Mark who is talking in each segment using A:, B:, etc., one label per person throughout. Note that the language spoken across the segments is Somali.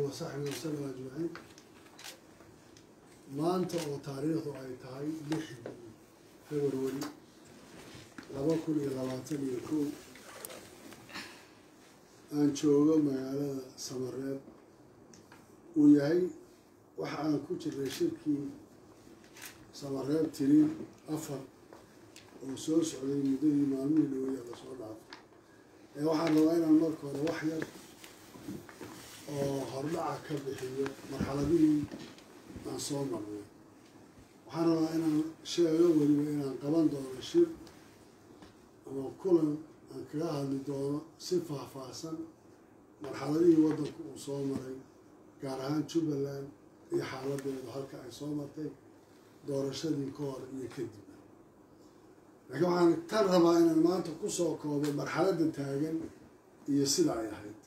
A: wasaxbi wasalam ajmaciin maanta oo taariikhdu ay tahay lixdii february laba kun iyo labaatan iyo kow aan joogo magaalada samareeb uu yahay waxa aan ku jirnay shirkii samareeb tirin afar oo soo socday muddadii maalmihii dhawaya lasoo dhaafay ee waxaan rabaa inaan marka hore wax yar oo hordhaca ka bixiyo marxaladihii aan soo marnay waxaan rabaa inaan sheego weliba inaan qaban doono shir ama kulan aan kaga hadli doono si faahfaahsan marxaladihii waddanku uu soo maray gaar ahaan jubbaland iyo xaaladeedu halka ay soo martay doorashadii ka hor iyo kadib laakiin waxaan tan rabaa inaan maanta kusoo koobo marxaladda taagan iyo sida ay ahayd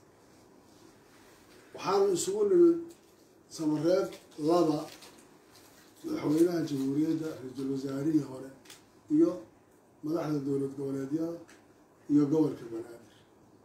A: waxaanu isugu nimid samareeb laba madaxweynaha jamhuuriyadda ra-iisul wasaarihii hore iyo madaxda dowlad goboleedyada iyo gobolka banaadir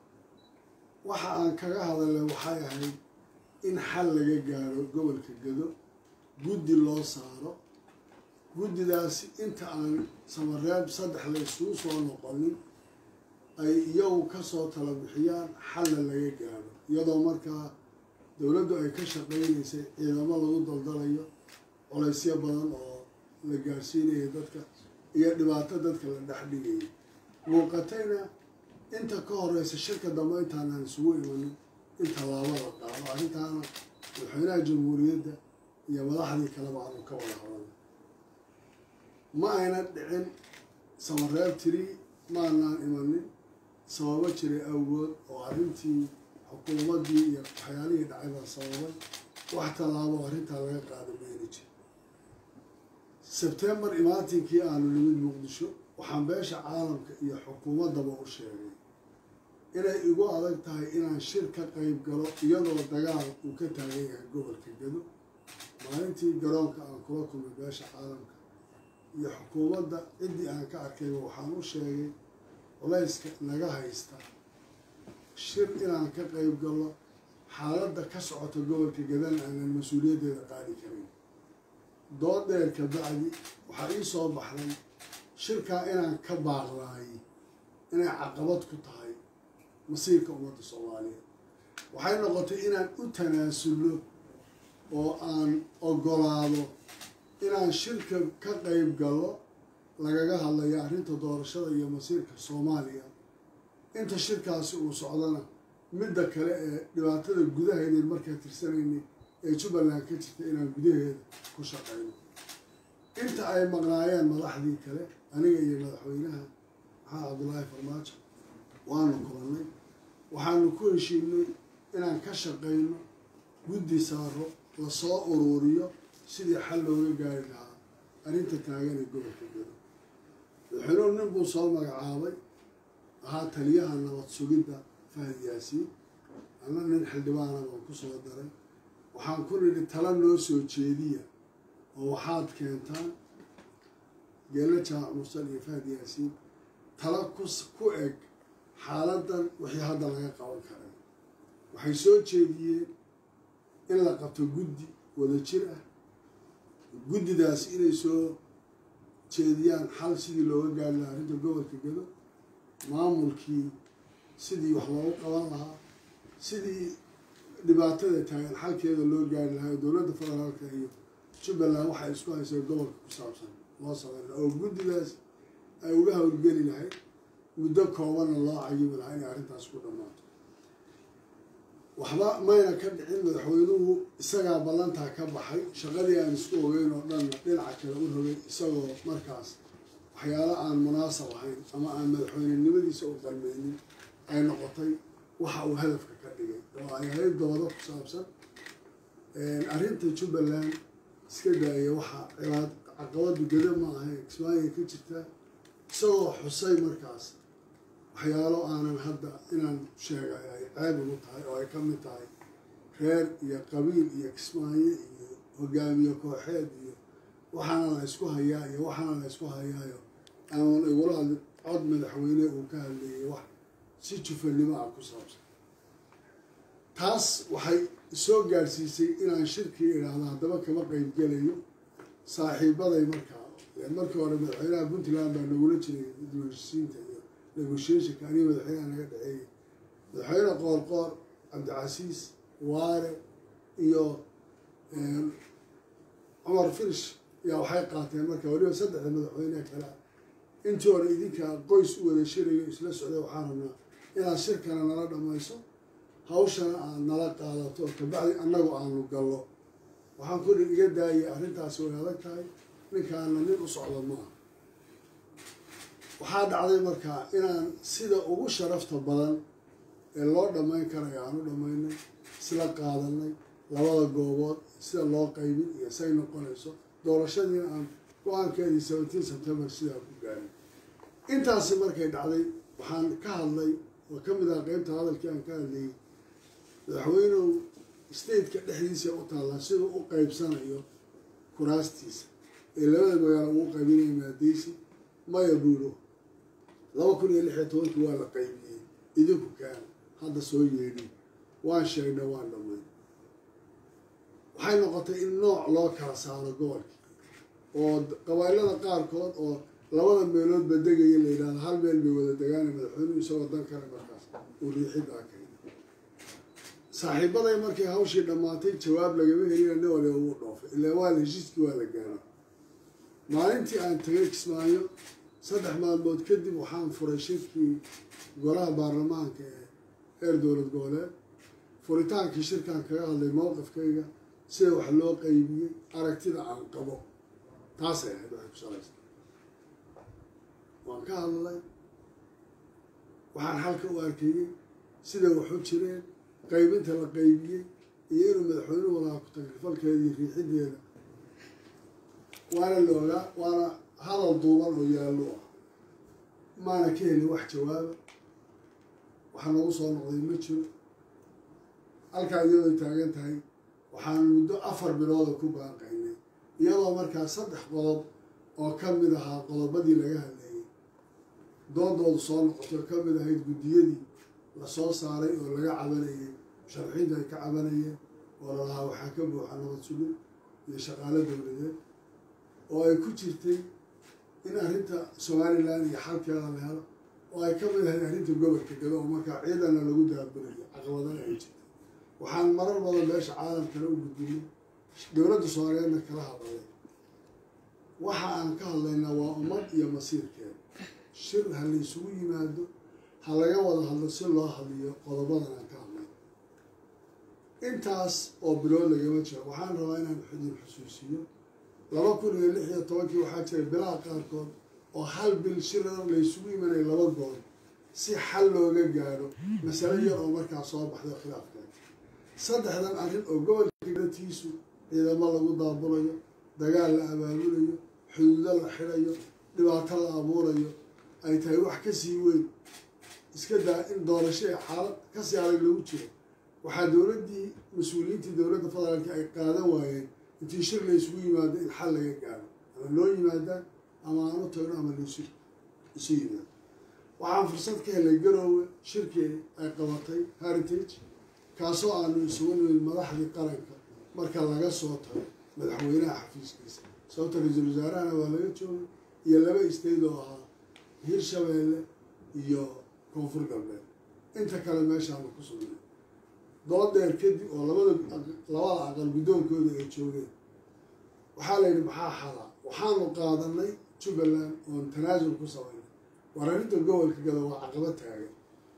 A: waxa aan kaga hadalay waxay ahayd in xal laga gaaro gobolka gado guddi loo saaro guddidaasi inta aan samareeb saddex la isugu soo noqonin ay iyagu kasoo tala bixiyaan xalna laga gaaro iyadoo markaa dowladdu ay ka shaqaynaysay ciidamo lagu daldalayo colaysyo badan oo la gaarsiinaya dadka iyo dhibaato dadka la dhex dhigayay muuqatayna inta ka horeysa shirka dambe intaanaan isugu imanin in tallaabada qaado arrintaana madaxweynaha jamhuuriyadda iyo madaxdii kaleba aanu ka wada hadalna ma ayna dhicin samareeb tiri maanaan imanin sababo jiray awgood oo arrintii xukuumaddii iyo waxyaalihii dhacay baa sababay wax tallaabo arrintaa laga qaada mayna jir sebtembar imaatinkii aanu nimid muqdisho waxaan beesha caalamka iyo xukuumaddaba u sheegay inay igu adag tahay inaan shir ka qeyb galo iyadoo dagaal uu ka taagan yahay gobolka gado maalintii garoonka aan kula kulmay beesha caalamka iyo xukuumadda ciddii aan ka arkayba waxaan u sheegay culayska naga haysta shir inaan ka qeyb galo xaaladda ka socota gobolka gadana aanan mas-uuliyaddeeda qaadi karin dood dheer ka bacdi waxaa ii soo baxday shirkaa inaan ka baaqdaayay inay caqabad ku tahay masiirka ummadda soomaaliyeed waxay noqotay inaan u tanaasulno oo aan ogolaado inaan shirka ka qeyb galo lagaga hadlayo arrinta doorashada iyo masiirka soomaaliya inta shirkaasi uu socdana midda kale ee dhibaatada gudaheedeen markaa tirsanaynay ee jubbaland ka jirta inaan gudaheeda ku shaqayno inta ay maqnaayeen madaxdii kale aniga iyo madaxweynaha maxamed cabdullaahi farmaajo waanu kulannay waxaanu ku heshiinay inaan ka shaqayno guddi saaro lasoo uruuriyo sidii xal looga gaari lahaa arrinta taagan ee gobolka gado madaxweynuhu nin buu soo magacaabay ahaa taliyaha nabad sugidda fahad yaasiin ana nin xildhibaana baan ku soo daray waxaan ku nidhi tala noo soo jeediya oo waxaad keentaan geela jaamac mursal iyo fahad yaasiin tala ku eg xaaladdan wixii hadda laga qaban karay waxay soo jeediyeen in la qabto guddi wada jir ah guddidaasi inay soo jeediyaan xal sidii looga gaari lahaa arrinta gobolka gado maamulkii sidii wax loogu qaban lahaa sidii dhibaatada taagan xalkeeda loo gaari lahaa oo dowladda federaalka iyo jubbaland waxay isku haysay gobolka ku saabsan loo sameyn oo guddidaas ay uga howlgeli lahayd muddo koobanna loo cayibi lahaa inay arrintaas ku dhammaato waxba mayna ka dhicin madaxweynuhu isagaa ballantaa ka baxay shaqadii aan isku ogeyn oo dhanna dhinaca kale u rogay isagoo markaas waxyaalo aan munaasab ahayn ama aan madaxweynenimadiisa u qalmeynin ay noqotay waxa uu hadafka ka dhigay oo ay ahayd doodo ku saabsan arrinta jubbaland iska daaya waxa cibaad caqabadu gada ma ahayn kismaayiga ka jirta isagoo xusay markaas waxyaalo aanan hadda inaan sheegay ay ceeb ugu tahay oo ay ka mid tahay reer iyo qabiil iyo kismaayo iyo hogaamiye kooxeed iyo waxaana la ysku hayaa iyo waxaana la ysku hayaayo aanan igula hadlin cod madaxweyne uu ka hadleeyay wax si jufanimo ah ku saabsan taas waxay soo gaadhsiisay inaan shirkii idhaahdo haddaba kama qeybgelayo saaxiibaday markaa markii hore madaxweynaha puntland baa nagula jiray dibheshisiinta iyo negotiationka aniga madaxweynaha naga dhexeeyay madaxweyne qoor qoor cabdicasiis waare iyo cumar firish ayaa waxay qaateen marka weliba saddexda madaxweyneha kale intii hore idinkaa qoys u wada shirayo isla socday waxaan rabnaa inaad shirkana nala dhammayso hawshana aad nala qaadato kabacdi annagu aanu gallo waxaan kudhi iga daayay arrintaasi way adag tahay ninkaana nin u socdo maaha waxaa dhacday markaa inaan sida ugu sharafta badan ee loo dhammayn karayo aan u dhammaynay isla qaadanay labada goobood sida loo qaybin iyo say noqonayso doorashadiina aan go-aankeedii seventeen september sidaa ku gaaray intaasi markay dhacday waxaan ka hadlay oo ka mid ah qeybta hadalkii aan ka hadlayay madaxweynuhu stateka dhexdiisa u taallaa siduu u qeybsanayo kuraastiisa ee labada magaalo ugu qaybinaya maadeysi maya buuro laba kun iyo lix iyo tobankii waa la qaybiyey idinku kaan hadda soo yeedhin waan sheegnay waan dhamay waxay noqotay in nooc loo kala saaro gobolkii oo qabailada qaarkood oo labada meeloodba degaya la yidhahdo hal meel bay wada degaana madaxweynuhu isagoo dan kale markaas uu riixiddaa keenay saaxiibaday markay hawshii dhammaatay jawaab lagama helina nin waliba wuu dhoofay ilaa waa la heshiiskii waa la gaaray maalintii aan tagay kismaayo saddex maalmood kadib waxaan furay shirkii golaha baarlamaanka ee heer dowlad goboleed furitaankii shirkaan kaga hadlay mowqifkayga sida wax loo qaybiyey aragtida aan qabo taasay ahayd waxay ku salaysa waan ka hadlay waxaan halka u arkayey sida waxu jireen qaybinta la qaybiyey iyo inuu madaxweynuhu lahaa ku-tagrifalkeedii riixideeda waana la ogaa waana hadal duuban oo yaallo ah maana ka helin wax jawaaba waxa nagu soo noqday ma jiro halkaa iyadoo taagan tahay waxaan muddo afar bilooda ku baanqaynay iyadoo markaa saddex qodob oo ka mid ahaa qodobadii laga hadlayay doodoodu soo noqotay oo ka mid ahayd guddiyadii lasoo saaray oo laga cabanayay musharaxiintu ay ka cabanayeen oo lalahaa waxaa ka buuxa nabad sugin iyo shaqaalo dowladeed oo ay ku jirtay in arrinta somalilan iyo xalkeeda la helo oo ay ka mid ahayd arrinta gobolka gado oo markaa ciidana lagu daabulayo caqabadana ay jirtay waxaan marar badan meesha caalamkana u gudbinay dowladda soomaaliyeedna kala hadlay waxa aan ka hadlaynaa waa ummad iyo masiirkeeda shir ha la isugu yimaado ha laga wada hadlo si loo hadliyo qodobadan aan ka hadlay intaas oo bilood lagama jiro waxaan rabaa inaan idin xusuusiyo laba kun iyo lix iyo tobankii waxaa jiray bilaha qaarkood oo hal bil shirar la isugu imanaya laba goor si xal looga gaadho masale yar oo markaa soo baxday khilaafkeeda saddexdan arrin oo gobolka gatiisu ciidamo lagu daabulayo dagaal la abaabulayo xuduudo la xidhayo dhibaato la abuurayo ay tahay wax kasii weyn iska daa in doorasho ee xaalad kasii adag lagu jiro waxaa dowladdii mas-uuliyiintii dowladda federaalka ay qaadan waayeen intii shir la isugu yimaado in xal laga gaaro ama loo yimaadaan ama aan u tagno ama laisu isu yimaado waxaan fursad ka helay garoowe shirkii ay qabatay heritage kaasoo aanu isugu nimid madaxdii qaranka marka laga soo tago madaxweynaha xafiiskiisa sababta ra-iisul wasaarahana waa laga joogay iyo laba isteyd oo ahaa hirshabeelle iyo koonfur galbeed inta kale meeshaanu ku sugnay doodeer kadib oo labada labada aqal guddoonkooda ay joogeen waxaa la yidhi maxaa xalaa waxaanu qaadanay jubbaland oon tanaasul ku samaynay war arrinta gobolka gada waa caqabad taagan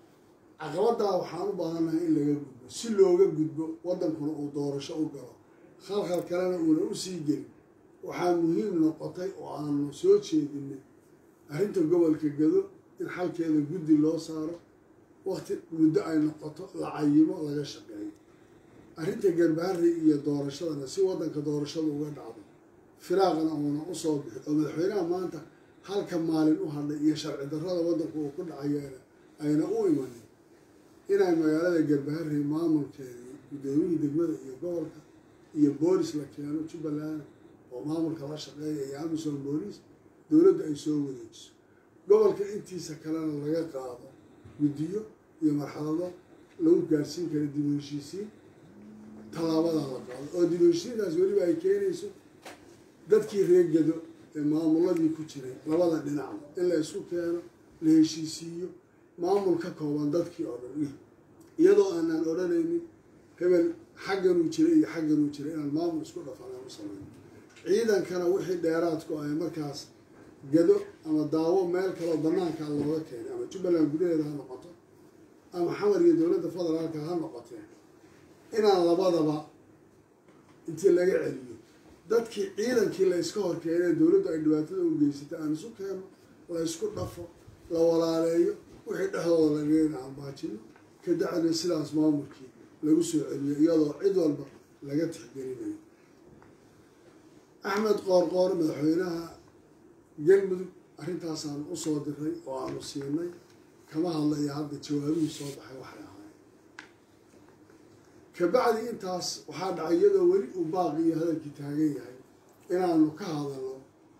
A: caqabaddaa waxaan u baahannahay in laga gudbo si looga gudbo waddankuna uu doorasho u galo khalkhal kalena uuna u sii gelin waxaa muhiim noqotay oo aanu soo jeedinay arrinta gobolka gado in xalkeeda guddi loo saaro wakti muddo ay noqoto la cayimo laga shaqeeyo arrinta garbaharri iyo doorashadana si waddanka doorashada uga dhacdo firaaqana uuna usoo bixi oo madaxweynaha maanta halka maalin u hadlay iyo sharci darrada waddanku uu ku dhacayeena ayna u imanin inay magaalada garbaharri maamulkeedii guddoomiyihii degmada iyo gobolka iyo boolis la keeno jubbaland oo maamulka la shaqeeya iyo amisom booliis dowladda ay soo wareejiso gobolka intiisa kalena laga qaado guddiyo iyo marxalado lagu gaarsiin kara dib u heshiisiin tallaabadaa la qaado oo dib heshiidaas weliba ay keenayso dadkii reegado ee maamuladii ku jiray labada dhinacba in la isku keeno la heshiisiiyo maamul ka kooban dadkii oo dhan iyadoo aanaan odhanaynin hebel xagganuu jiray iyo xagganuu jiray inaan maamul isku dhafanaan u samayno ciidankana wixii dheeraadku ahay markaas gado ama daawo meel kaloo banaankaa looga keenay ama jubbaland gudaheeda ha noqoto ama xamar iyo dowladda federaalka ha noqotee inaan labadaba intii laga celiyo dadkii ciidankii la iska hor keenee dowladdu ay dhibaatada u geysatay aan isu keeno la isku dhafo la walaaleeyo wixii dhexdooda lageen aan baajino ka dacna sidaas maamulkii lagu soo celiyo iyadoo cid walba laga tixgelinayo axmed qoorqoor madaxweynaha galmudug arrintaasaan usoo diray oo aanu siinay kama hadlaya hadda jawaabihii soo baxay waxay ahaayeen kabacdi intaas waxaa dhacay iyadoo weli uu baaqi iyo hadalkii taagan yahay inaanu ka hadalno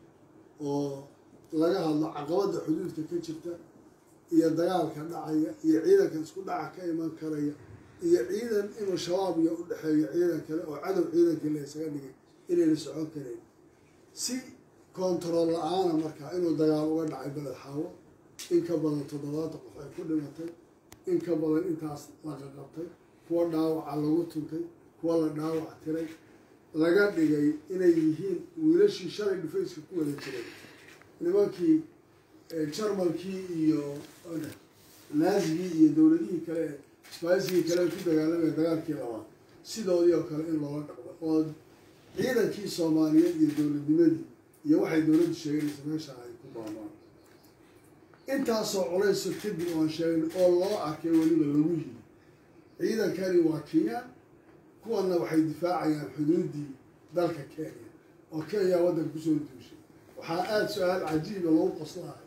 A: oo laga hadlo caqabadda xuduudka ka jirta iyo dagaalka dhacaya iyo ciidanka isku dhaca ka iman karaya iyo ciidan inuu shabaab iyo u dhexeeyo ciidan kale oo cadow ciidankii la isaga dhigay inayna socon karayn si kontarool la-aana markaa inuu dagaal uga dhacay beled xaawo in ka badan toddobaatan qof ay ku dhimatay in ka badan intaas laga qabtay kuwa dhaawaca lagu tuntay kuwa la dhaawac tiray laga dhigay inay yihiin wiilashii shalay dhufayska ku wada jiray nimankii jarmalkii iyo naazigii iyo dowladihii kale sbaisigii kale ku dagaalamaya dagaalkii labaad sidoodii oo kale in loola dhaqmo oo ciidankii soomaaliyeed iyo dowladnimadii iyo waxay dowladdu sheeganaysa meesha ay ku baabaan intaasoo culayso kadib oan sheegin oo loo arkay weliba lagu yiri ciidankani waa kenyaan kuwanna waxay difaacayaan xuduuddii dalka kenya oo kenya waddanka kusoo duushay waxaa aada su-aal cajiiba lagu qoslahay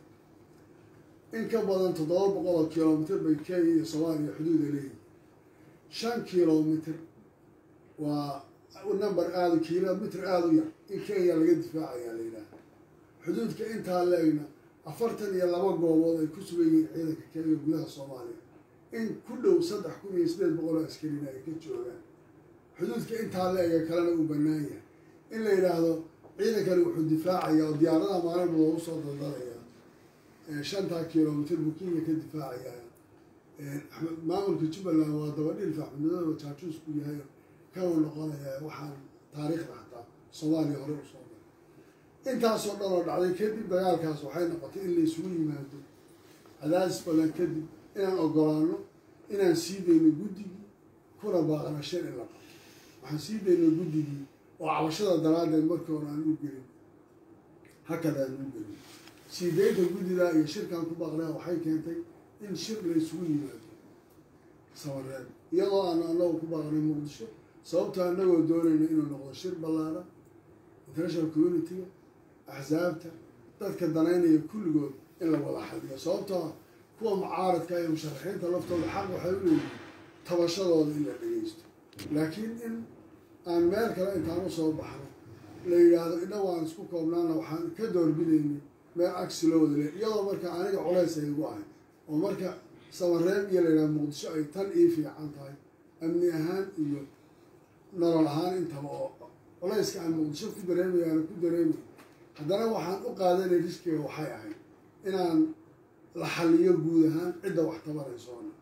A: in ka badan toddoba boqol oo kilomitr bay kenya iyo soomaaliya xuduuda leeyihin shan kilomitr waa number aada kilomitr aada u yar in kenya laga difaacayaa la yidhaaha xuduudka intaa leegna afartan iyo laba goobood ay ku sugan yihiin ciidanka kenya gudaha soomaaliya in ku dhow saddex kun iyo sideed boqol oo askarina ay ka joogaan xuduudka intaa la-ega kalena uu bannaan yahay in la yidhaahdo ciidankani wuxuu difaacayaa oo diyaaradaha maalinba loogu soo daldalayaa shantaa kilomitr buu kenya ka difaacayaa maamulka jubbaland waa dabadhilf axmedmadooba jaajuusku yahay kanuu noqonayaa waxaan taariikhda xataa soomaaliya hore usoo daray intaasoo dhan oo dhacday kadib dagaalkaas waxay noqotay in la isugu yimaado cadaadis badan kadib inaan ogolaano inaan sii dayno guddigii kuna baaqna shan in la qabto waxaan sii dayno guddigii oo cabashada daraaddeed markii hore aan u gelin hakada aan u gelin sii daynta guddidaa iyo shirkaan ku baaqnaa waxay keentay in shir la isugu yimaado sabareed iyadoo aanu anagu ku baaqnay muqdisho sababta anagoo doonayna inuu noqdo shir ballaaran international community-ga axsaabta dadka danaynaya kulligood in la wada xaliyo sababtoo kuwa mucaaradka iyo musharaxiinta laftooda xaq waxay u leeyihin tabashadooda in la dhegeysto laakiin in aan meel kale intaan usoo baxno la yidhaahdo inagu aan isku koobnaana waxaan ka doorbidaynay meel agsi loo wada le iyadoo marka aniga culays ay igu ahay oo marka samareeb iyo la yidhahdo muqdisho ay tan ii fiican tahay amni ahaan iyo nolol ahaan intaba oo culayska aan muqdisho ku dareemay aana ku dareemay haddana waxaan u qaadanay riskiga waxay ahayd inaan la xaliyo guud ahaan cidda wax tabaraysoona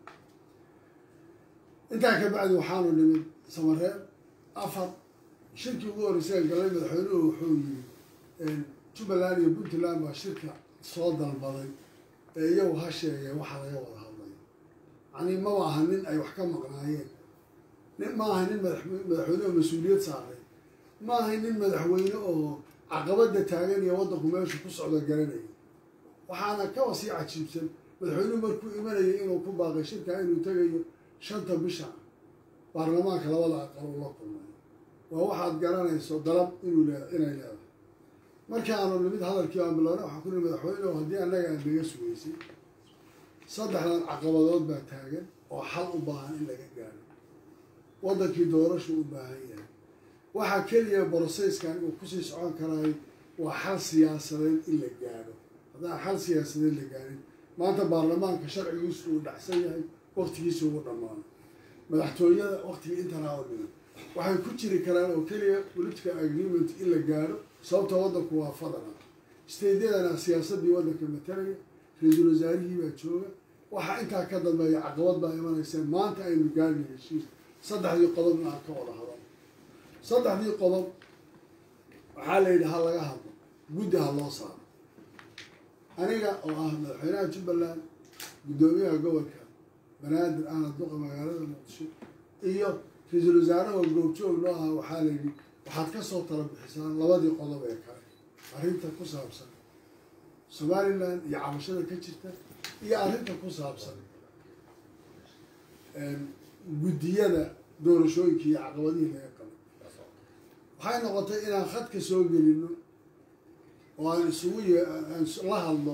A: intaa ka bacdi waxaanu nimid samareeb afar shirkii ugu horreysay galay madaxweynuhu wuxuu yiri jubbaland iyo puntland baa shirka soo dalbaday ee iyagu ha sheegee waxa laga wada hadlay yacnii maba aha nin ay wax ka maqnaayeen nin ma aha nin madaxweyne oo mas-uuliyad saaray ma aha nin madaxweyne oo caqabada taagan iyo waddanku meeshu ku socdo garanaya waxaana kaba sii cajiibsan madaxweynuhu markuu imanayay inuu ku baaqay shirkaa inuu tegayo shanta bisha baarlamaanka labada aqal uu la kulmay waa waxaad garanayso dalab inuu le inay leedahay markii aanu nimid hadalkii aan bilownay waxaan ku nihi madaxweynehu haddii annaga aad naga sugaysay saddexdan caqabadood baa taagan oo xal u baahan in laga gaaro waddankii doorashu u baahan yahay waxaa keliya broseskan uu kusii socon karaay waa xal siyaasadeed in la gaadho haddaan xal siyaasadeed la gaarin maanta baarlamaanka sharcigiisu uu dhacsan yahay waktigiisa ugu dhammaano madaxtooyada waktigii intanaa oo dhiman waxay ku jiri karaan oo keliya political agreement in la gaaro sababta waddanku waa fadana staydyadana siyaasaddii waddanka matalaya ra-iisul wasaarihii baa jooga waxaa intaa ka dambeeya caqabad baa imanaysa maanta aynu gaarna heshiis saddexdii qodobna aan ka wada hadal saddexdii qodob waxaa la yidhi ha laga hadlo guddi ha loo saaro aniga oo ah madaxweynaha jubbaland guddoomiyaha gobolka banaadir ahna duqa magaalada muqdisho iyo ra-iisul wasaaraha oo goobjoog noo aha waxaa la yidhi waxaad ka soo tala bixisaan labadii qodob ee kale arrinta ku saabsan somalilan iyo cabashada ka jirta iyo arrinta ku saabsan guddiyada doorashooyinka iyo caqabadihii laga qabay waxay noqotay inaan khadka soo gelino oo aan isugu y aan la hadlo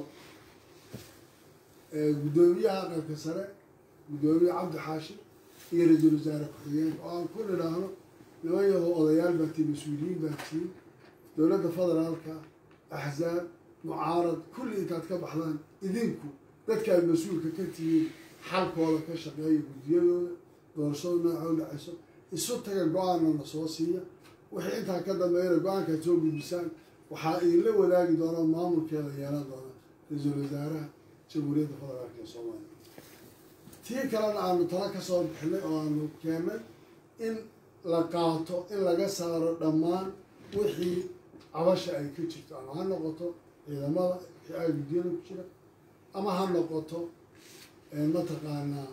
A: guddoomiyaha aqalka sare guddoomiye cabdi xaashi iyo ra-iisul wasaare ku-xigeenka oo aan ku nidhaahno niman yaho odayaal baa tii mas-uuliyiin baa tii dowladda federaalka axzaab mucaarad kulli intaad ka baxdaan idinku dadkaad mas-uulka ka tihiin xalkooda ka shaqeeya guddiyadooda doorashada nooca u dhacayso isu taga go-aanna na soo siiya wixii intaa ka dambeeyana go-aankaad soo gudbisaan waxaa idinla wadaagi doona maamulkeeda yeelan doona ra-iisul wasaaraha jamhuuriyadda federaalka ee soomaaliya tii kalena aanu tala ka soo bixinay oo aanu keennay in la qaato in laga saaro dhammaan wixii cabasha ay ka jirto ama ha noqoto ciidamada wixii ay guddiyada ku jira ama ha noqoto mataqaanaa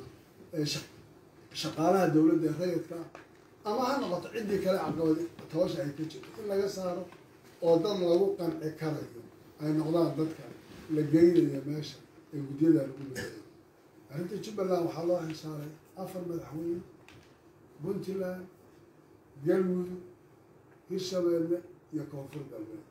A: shaqaalaha dowladda ee rayidka ah ama ha noqoto ciddii kale caqabad tabasha ay ka jirto in laga saaro oo dad lagu qanci karayo ay noqdaan dadka la geynayo meesha ee guddiyada lagu leeyayo arrinta jubbaland waxaa loo xilsaaray afar madaxweyne puntland galmudug hirshabeelle iyo koonfur galbeed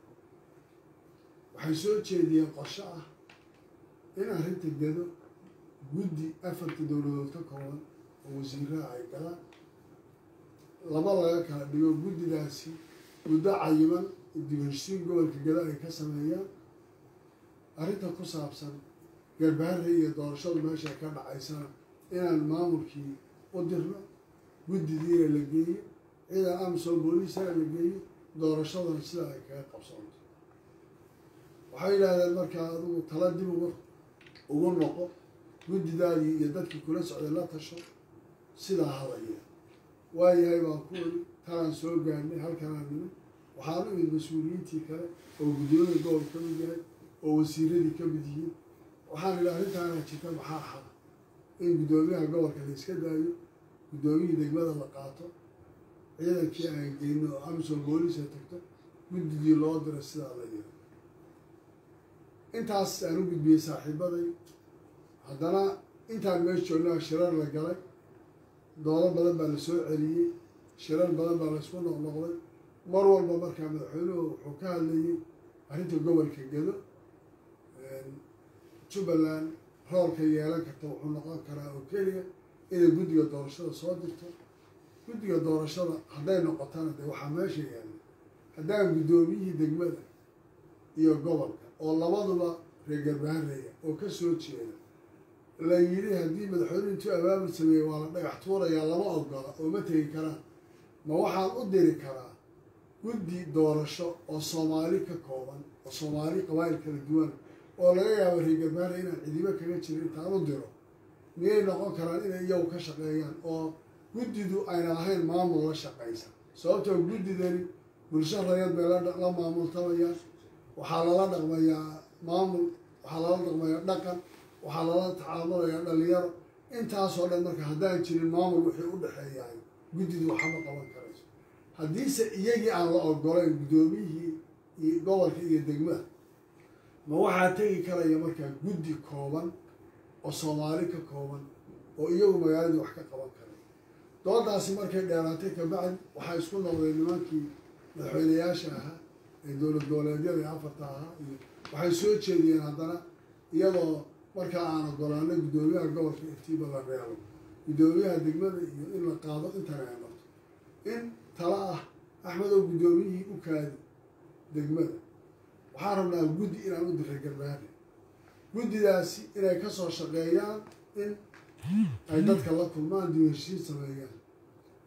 A: waxay soo jeediyeen qorsho ah in arrinta gedo guddi afarta dowladood ka kooban oo wasiiraha ay galaan laba laga kala dhigo guddidaasi muddo cayiman dibheshiin gobolka gedo ay ka sameeyaan arrinta ku saabsan garbaharre iyo doorashadu meesha ka dhacaysana inaan maamulkii u dirno guddidiina la geeyo ciidan amsom booliisana la geeyo doorashadana sida ay kaga qabsoonto waxay yidhaahdeen markaa adigu tala dib ugu ugu noqo guddidaadii iyo dadkii kula socday la tasho sidaa hadaya waayahay baan ku oli talaan soo gaarnay halkanaan nimid waxaan u imid mas-uuliyiintii kale oo guddiyada gobol ka mid yahay oo wasiiradii ka mid yihiin waxaan idhi arrintaana jirta maxaa xala in guddoomiyaha gobolka la iska daayo guddoomiyihii degmada la qaato ciidankii aan geyno oo amisom booliisa tagto guddigii loo diro sidaa la yiro intaas aan u gudbiyey saaxiibaday haddana intaan meesha joognaa shirar la galay doodo badan baa la soo celiyey shirar badan baa laysku noqnoqday mar walba markaa madaxweynuhu wuxuu ka hadlayay arrinta gobolka gedo jubbaland roolka yeelan karta wuxuu noqon karaa oo keliya inay guddiga doorashada soo dirto guddiga doorashada hadday noqotana dee waxaa meesha yaalla haddaan guddoomiyihii degmada iyo gobolka oo labaduba reer garbahareya oo ka soo jeeda la yidhi haddii madaxweynuhu intuu abaabul sameeyey waa la dhagax tuurayaa lama ogola oo ma tegi karaan ma waxaan u diri karaa guddi doorasho oo soomaali ka kooban oo soomaali qabaayil kala duwan oo laga yaabo reer garbaare inaan cidibo kaga jirin intaan u diro miyay noqon karaan inay iyagu ka shaqeeyaan oo guddidu ayna ahayn maamul la shaqaysa sababtoo guddidani bulsho rayad bay la maamultamayaan waxaa lala dhaqmayaa maamul waxaa lala dhaqmayaa dhaqan waxaa lala tacaamulayaa dhalinyaro intaasoo dhan marka haddaan jirin maamul wixii u dhexeeyahay guddidu waxama qaban karayso haddiise iyagii aan la ogolayn guddoomiyihii iyo gobolka iyo degmada ma waxaa tegi karaya markaa guddi kooban oo soomaali ka kooban oo iyagu magaaladii wax ka qaban karay doodaasi markay dheeraatay kabacdi waxaa isku noqdeen nimankii madaxweynayaasha ahaa ee dowlad goboleedyada ee afarta ahaa iyo waxay soo jeediyeen haddana iyadoo markaa aan ogolaanay guddoomiyaha gobolka iftiiba la reebo guddoomiyaha degmada iyo in la qaado intana ay marto in tala ah axmed oo guddoomiyihii u kaadi degmada waxaan rabnaa guddi inaan u diray garbaare guddidaasi inay kasoo shaqeeyaan in ay dadka la kulmaan dib heshiin sameeyaan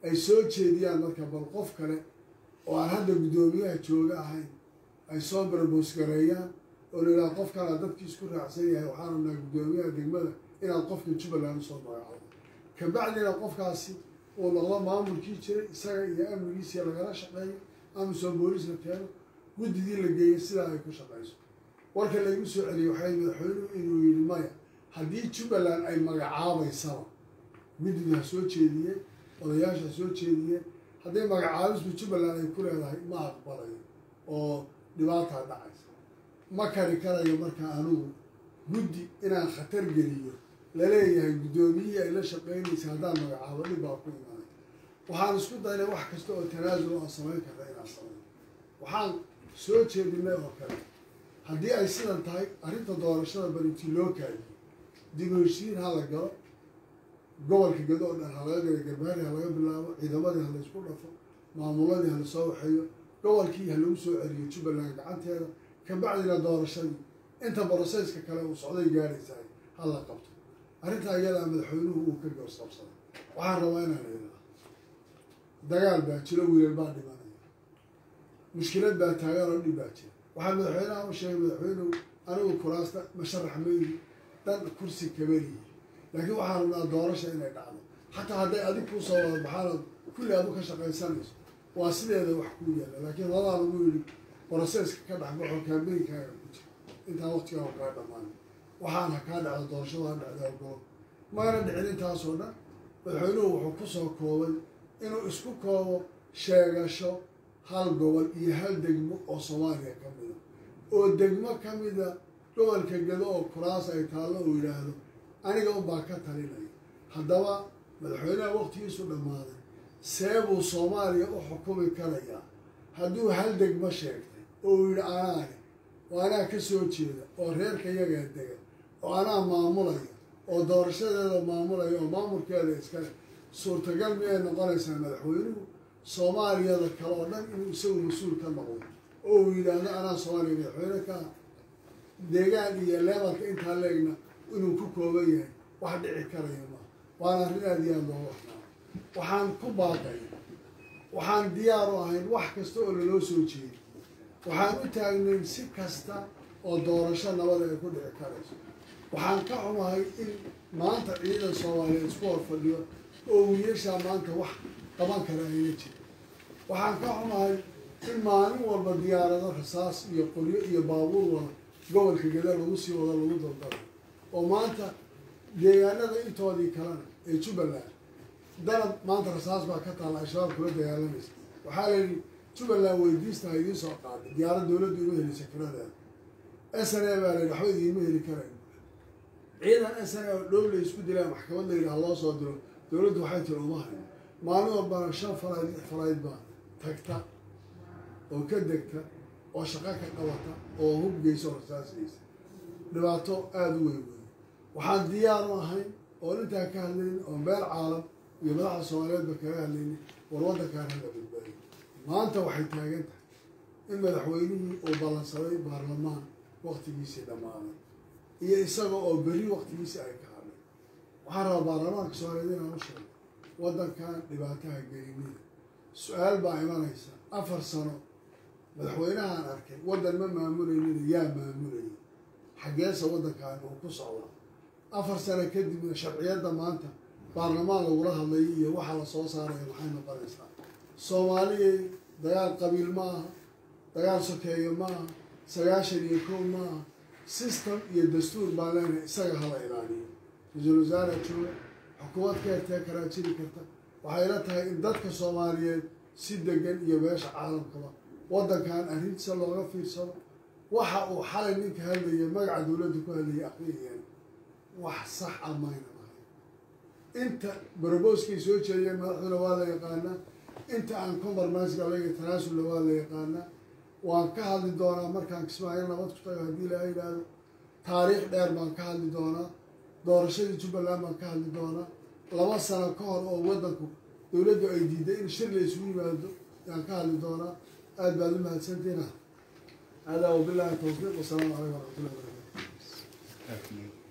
A: ay soo jeediyaan marka bal qof kale oo aan hadda guddoomiyaha jooga ahayn ay soo barboosgareeyaan oo la yidhaha qof kalea dadkii isku raacsan yahay waxaan rabnaa guddoomiyaha degmada inaad qofka jubbaland usoo magacoodo kabacdina qofkaasi uu noqdo maamulkii jiray isaga iyo amnigiisii lagala shaqeeyo amisom boolis la keeno guddidii la geeyay sidaa ay ku shaqayso warka laygu soo celiyey waxay madaxweynuhu inuu yidhi maya haddii jubbaland ay magacaabaysaba guddidu ha soo jeediyeen odayaasha ha soo jeediyeen hadday magacaabisbu jubbaland ay ku leedahay ma aqbalayo oo dhibaataa dhacaysa ma kari karayo markaa anugu guddi inaan khatar geliyo laleeyahay guddoomiyihii ay la shaqeynaysa haddaan magacaabo dhib baa ku imaanay waxaan isku daynay wax kasta oo tanaasul aan samayn karta inaan samayno waxaan soo jeedinay oo kale haddii ay sidan tahay arrinta doorashada barintii loo kaadiyo dib u heshiin ha la galo gobolka gado oo dhan ha laga galo garbaari ha laga bilaabo ciidamadii ha la isku dhafo maamuladii ha lasoo waxeeyo gobolkii ha lagu soo celiyo jubbaland gacanteeda kabacdina doorashadii inta boroseyska kale uu socday gaaraysaay ha la qabto arrintaa iyadaa madaxweynuhu uu ka goosqabsaday waxaan rabaa inaan idhaa dagaal baa jiro wiilal baa dhimanaya mushkilad baa taagan oo dhib baa jira waxaa madaxweynaha u sheegay madaxweynuhu anigu kuraasta masharax mayli dhan kursi kabaliyi laakiin waxaan rabnaa doorasha inay dhacdo xataa hadday adig kuu soo wada baxaanood kulli aad u ka shaqaysanayso waa sideeda wax kuu yaalla laakiin labaa lagu yidhi boroseyska ka dhexbaxo kaambeynkaaga ku jira intaan waqtigaa kaa dhammaan waxaan ha kaa dhacdo doorashada ha dhacda ogolo magana dhicin intaasoo dhan madaxweynuhu wuxuu ku soo koobay inuu isku koobo sheegasho hal gobol iyo hal degmo oo soomaaliya ka mida oo degmo ka mida gobolka gado oo kuraas ay taallo uu yidhaahdo aniga unbaa ka talinaya haddaba madaxweynaha waqtigiisu dhammaaday see buu soomaaliya u xukumi karayaa hadduu hal degmo sheegtay oo uu yidhi anaane oo anaa ka soo jeeda oo reerka yagaa dega oo anaa maamulaya oo doorashadeeda maamulaya oo maamulkeeda iskale suurtagal miyay noqonaysaa madaxweynuhu soomaaliyada kale oo dhan inuu isagu mas-uul ka noqdo oo uu yidhaahdo anaa soomaaliya madaxweyne ka deegaan iyo leebalka intaa leegna inuu ku kooban yahay wax dhici karaya ma waana arrin aada iyo aada looga waxnaa waxaan ku baaqay waxaan diyaar u ahayn wax kasta oo laloo soo jeeday waxaan u taagnayn si kasta oo doorasho nabada ay ku dhici karayso waxaan ka xumahay in maanta ciidan soomaaliya isku hor fadhiyo oo wiilashaa maanta wax qaban kara ayna jira waxaan ka xumahay in maalin walba diyaarado rasaas iyo qoryo iyo baabuur wada gobolka gada lagu sii wado lagu daldalo oo maanta deegaanada intoodii kalena ee jubbaland dalab maanta rasaas baa ka taalla al-shabaab kula dagaalamaysa waxaa la yidhi jubbaland weydiista ha idiin soo qaaday diyaarad dowladdu ima helisa kiradeeda s n a baa la yidhi waxba idiinma heli karayn ciidan s n a oo dhow la isku dilaa maxkamad la yidhi ha loo soo diro dowladdu waxay tiri uma hayo maalin walbana shan falayd lix falayd baa tagta oo ka degta oo shaqo ka qabata oo hubgeysa oo rasaasgeysa dhibaato aada u weyn weyn waxaan diyaar u ahayn oon intaa ka hadlaynin oo meel caalam iyo madaxda soomaaliyeedba kaga hadlaynin war waddankaan hala badbaadiy maanta waxay taagan tahay in madaxweynihii uu ballansaday baarlamaan waktigiisii dhammaaday iyo isaga oo berri waktigiisii ay ka hadlay waxaan rabaa baarlamaanka soomaaliyeed inaan u sheego waddankan dhibaataha gelinida su-aal baa imanaysa afar sano madaxweynahaan arkay waddan ma maamulaynin yaa maamulayay xaggeesa waddankan uu ku socda afar sano kadibna sharciyadda maanta baarlamaan lagula hadlayo iyo waxaa la soo saaraya maxay noqonaysaa soomaaliyay dagaal qabiil ma aha dagaal sokeeyo ma aha sagaashan iyo kow ma aha system iyo dastuur baan leenahay isaga hala ilaaliyo ra-iisul wasaara jooga xukuumad ka hertee karaa jiri karta waxay la tahay in dadka soomaaliyeed si degan iyo beesha caalamkaba waddankan arrintiisa looga fiirsado waxa uu xalay ninka hadlaya magaca dowladda ku hadlayay aqriyayeen wax sax a mayna ahay inta barobooskay soo jeediyeen madaxduna waa la yaqaanaa inta aan compromisega laga tanaasulla waa la yaqaanaa waan ka hadli doonaa markaan kismaayo nabad ku tago haddii laga yidhaahdo taariikh dheer baan ka hadli doonaa doorashadii jubbaland baan ka hadli doonaa laba sano ka hor oo waddanku dowladdu ay diiday in shir la isugu yimaado yaan ka hadli doonaa aada baad u mahadsantiina hada wabillahi tawfiiq wasalaamu calaykum waraxmatullahi wabarakatu